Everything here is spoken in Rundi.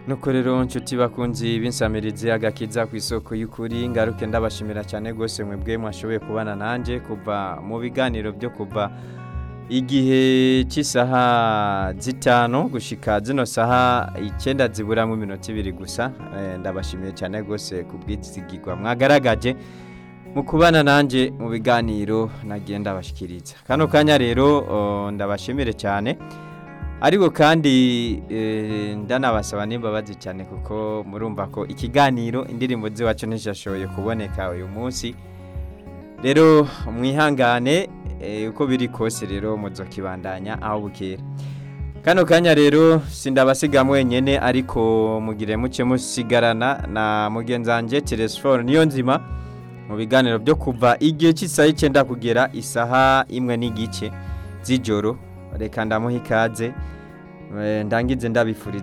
nuko rero nshuti bakunzi b'insamirizi agakiza ku isoko y'ukuri ngaruke ndabashimira cyane rwose mwebwe mwashoboye kubana nanjye kuva mu biganiro byo kuva igihe cy'isaha zitanu gushika zino saha icyenda ziburamo iminota ibiri gusa Eh, ndabashimiye cyane rwose ku bwizigirwa mwagaragaje mu kubana nanjye mu biganiro nagiye ndabashikiriza kano kanya rero oh, ndabashimire cyane ariko kandi eh, ndanabasaba n'imbabazi cyane kuko murumva ko ikiganiro indirimbo z'iwacu ntizashoboye kuboneka uyu munsi rero mwihangane eh, uko biri kose rero muzokibandanya aho bukera kano kanya rero sindabasiga mwenyene ariko mugire muce musigarana na mugenzi wanjye telefone niyo nzima mu biganiro byo kuva igihe cy'isaha icyenda kugera isaha imwe n'igice z'ijoro reka ndamuha ikaze Eh, ndangize ndabifuriza